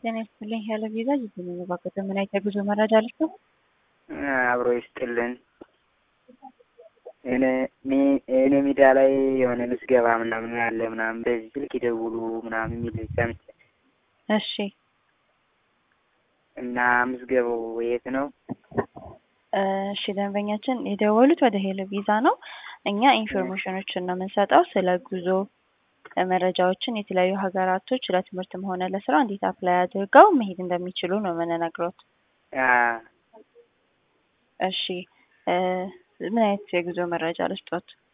ጤና ይስጥልኝ ያለ ቪዛ የተመዘባበት ምን አይነት የጉዞ መረጃ አለች ነው? አብሮ ይስጥልን። እኔ እኔ ሚዲያ ላይ የሆነ ምዝገባ ምናምን ያለ ምናምን በዚህ ስልክ ይደውሉ ምናምን የሚል ሰምቼ እሺ እና ምዝገባው የት ነው? እሺ ደንበኛችን የደወሉት ወደ ሄሎ ቪዛ ነው። እኛ ኢንፎርሜሽኖችን ነው የምንሰጠው ስለ ጉዞ መረጃዎችን የተለያዩ ሀገራቶች ለትምህርትም ሆነ ለስራ እንዴት አፕላይ አድርገው መሄድ እንደሚችሉ ነው የምንነግሮት። አ- እሺ ምን አይነት የጉዞ መረጃ ልስጦት?